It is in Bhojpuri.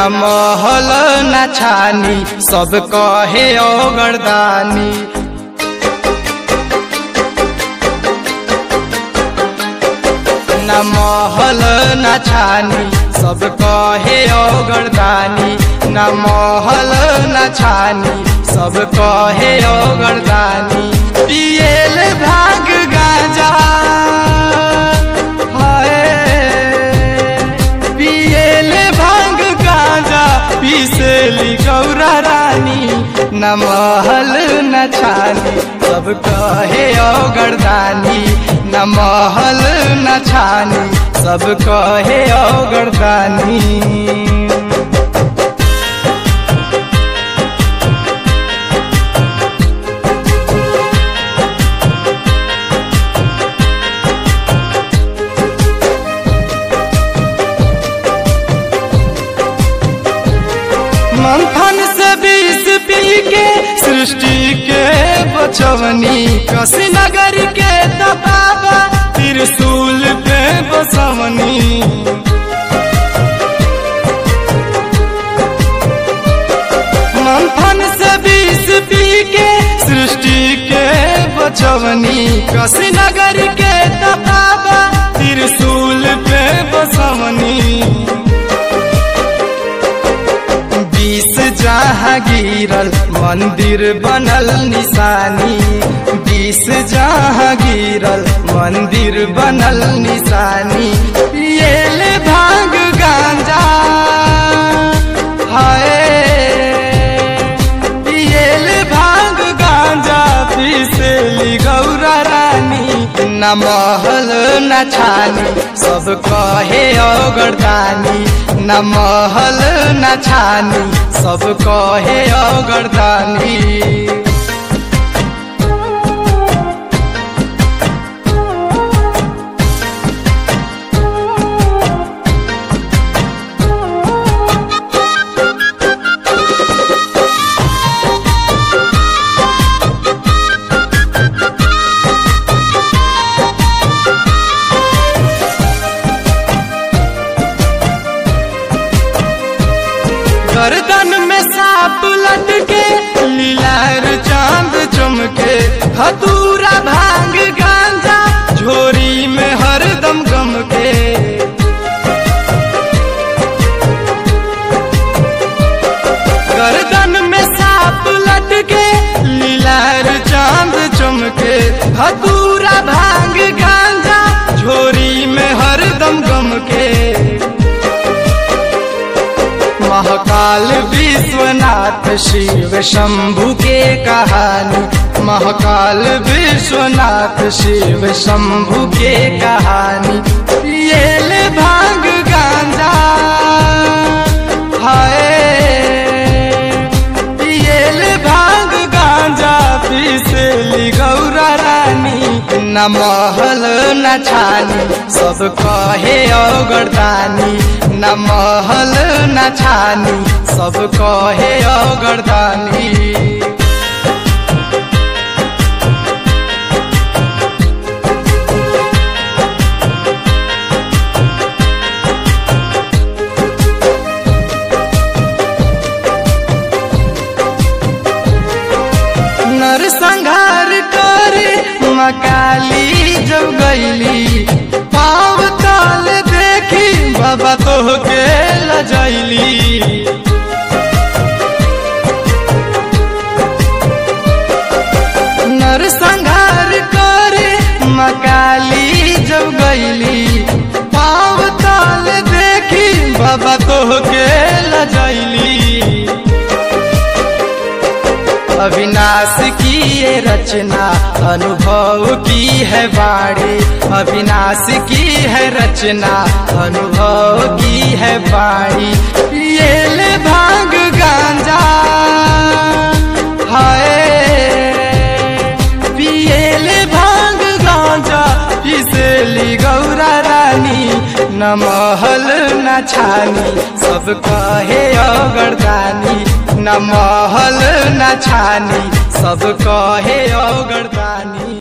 न महल न छानी सब कहे औगरदानी न महल न छानी सब कहे औगरदानी न महल न छानी सब कहे औगरदानी पियल भाग गाजा हाय पियल भांग गाजा पीसेली गौरा रानी न महल न छानी सब कहे औगरदानी न महल न छानी सब कहे औगरदानी मंथन से बीस पी के सृष्टि के बचवनी कसी नगर के दबावा त्रिशूल पे बसवनी मंथन से बीस पी के सृष्टि के बचवनी कसी नगर के दबावा त्रिशूल पे बसवनी बीस जहाँ गिरल मंदिर बनल निशानी बीस जहाँ गिरल मंदिर बनल निशानी पियल भांग गांजा हाय पियल भांग गांजा पीसेली गौरा रानी न महल न छानी सब कहे औगरदानी न महल न छानी सब कहे औगरदानी गर्दन में सांप लटके लीलार चांद चमके हतूरा भांग गांजा झोरी में हरदम गम के गर्दन में सांप लटके लीलार चांद चमके हतूरा भांग गांजा झोरी में हरदम गम के महाकाल विश्वनाथ शिव शंभु के कहानी महाकाल विश्वनाथ शिव शंभु के कहानी पियल भांग गांजा हाय पियल भांग गांजा पीसेली गौरा रानी न महल न छानी सब कहे औगरदानी न महल न छानी सब कहे औगरदानी नर संघार करे मकाली जब गईली पाव ताल देखी बाबा तो के लजैली नर संघार करे मकाली जब गईली पाव ताल देखी बाबा तो के लजैली अविनाश की ये रचना अनुभव की है बाड़ी अविनाश की है रचना अनुभव की है बाड़ी ये ले भांग गांजा हाय पियले भांग गांजा पिसेली गौरा रानी न महल न छानी सब कहे अगरदानी न महल न छानी सब कहे अगरदानी